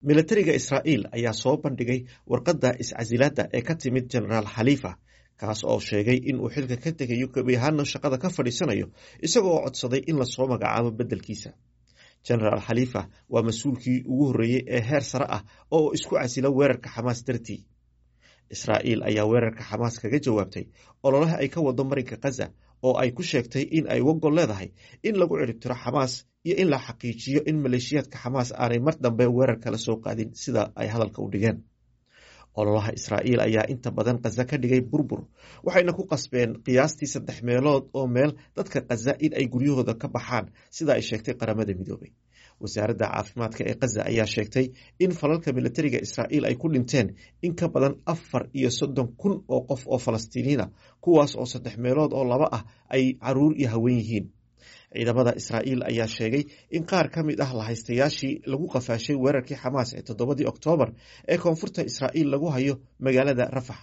milatariga israa'iil ayaa soo bandhigay warqadda iscasilaadda ee ka timid jenaraal khaliifa kaas oo sheegay in uu xilka ka tegayo gebi ahaana shaqada ka fadhiisanayo isagoo oo codsaday in lasoo magacaabo beddelkiisa jenaraal khaliifa waa mas-uulkii ugu horreeyey ee heer sare ah oo isku casila weerarka xamaas dartii israa'iil ayaa weerarka xamaas kaga jawaabtay ololaha ay ka wado marinka khaza oo ay ku sheegtay in ay wagol leedahay in lagu ciribtiro xamaas iyo in la xaqiijiyo in maleeshiyaadka xamaas aanay mar dambe weerar kala soo qaadin sida ay hadalka u dhigeen ololaha israa'iil ayaa inta badan khaza ka dhigay burbur waxayna ku qasbeen qiyaastii saddex meelood oo meel dadka khaza in ay guryahooda ka baxaan sida ay sheegtay qaramada midoobay wasaaradda caafimaadka ee khaza ayaa sheegtay in falalka milatariga israa'iil ay ku dhinteen in ka badan afar iyo soddon kun oo qof oo falastiiniina kuwaas oo saddex meelood oo laba ah ay caruur iyo haween yihiin ciidamada israa'iil ayaa sheegay in qaar ka mid ah lahaystayaashii lagu qafaashay weerarkii xamaas ee toddobadii oktoobar ee koonfurta israa'iil lagu hayo magaalada rafax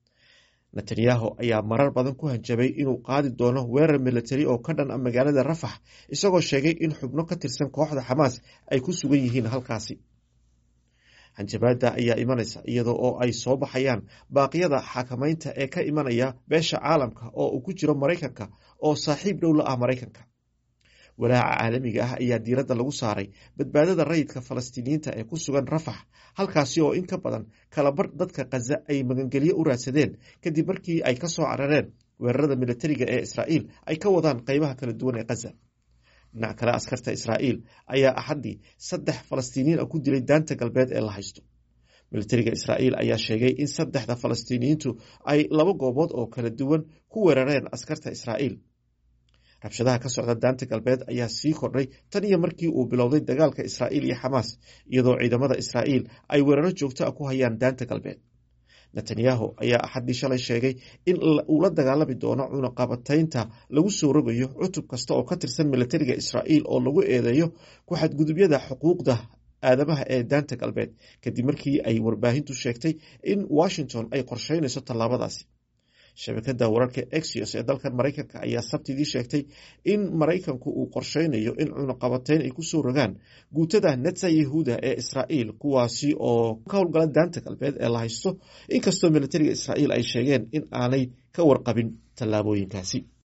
netanyahu ayaa marar badan ku hanjabay inuu qaadi doono weerar milatari oo ka dhan a magaalada rafax isagoo sheegay in xubno ka tirsan kooxda xamaas ay ku sugan yihiin halkaasi hanjabaada ayaa imanaysa iyadoo oo ay soo baxayaan baaqyada xakamaynta ee ka imanaya beesha caalamka oo uu ku jiro maraykanka oo saaxiib dhow la ah maraykanka walaaca caalamiga ah ayaa diiradda lagu saaray badbaadada rayidka falastiiniyiinta ee ku sugan rafax halkaasi oo in ka badan kalabar dadka khaza ay magangelyo u raadsadeen kadib markii ay ka soo carareen weerarada milatariga ee israa'iil ay ka wadaan qeybaha kala duwan ee khaza dhinac kale askarta israa'iil ayaa axaddii saddex falastiiniyiin ah ku dilay daanta galbeed ee la haysto milatariga israa'iil ayaa sheegay in saddexda falastiiniyiintu ay laba goobood oo kala duwan ku weerareen askarta israa'iil rabshadaha ka socda daanta galbeed ayaa sii kordhay tan iyo markii uu bilowday dagaalka israa'iil iyo xamaas iyadoo ciidamada israa'iil ay weeraro joogto ah ku hayaan daanta galbeed netanyahu ayaa axaddii shalay sheegay in uu la dagaalami doono cunaqabataynta lagu soo rogayo cutub kasta oo ka tirsan milatariga israa'iil oo lagu eedeeyo ku xadgudubyada xuquuqda aadamaha ee daanta galbeed kadib markii ay warbaahintu sheegtay in washington ay qorsheynayso tallaabadaasi shabakada wararka exios ee dalkan maraykanka ayaa sabtidii sheegtay in maraykanku uu qorsheynayo in cunaqabateyn ay kusoo rogaan guutada netsa yahuuda ee israa'iil kuwaasi oo ka howlgala daanta galbeed ee la haysto inkastoo milatariga israa'iil ay sheegeen in aanay ka warqabin tallaabooyinkaasi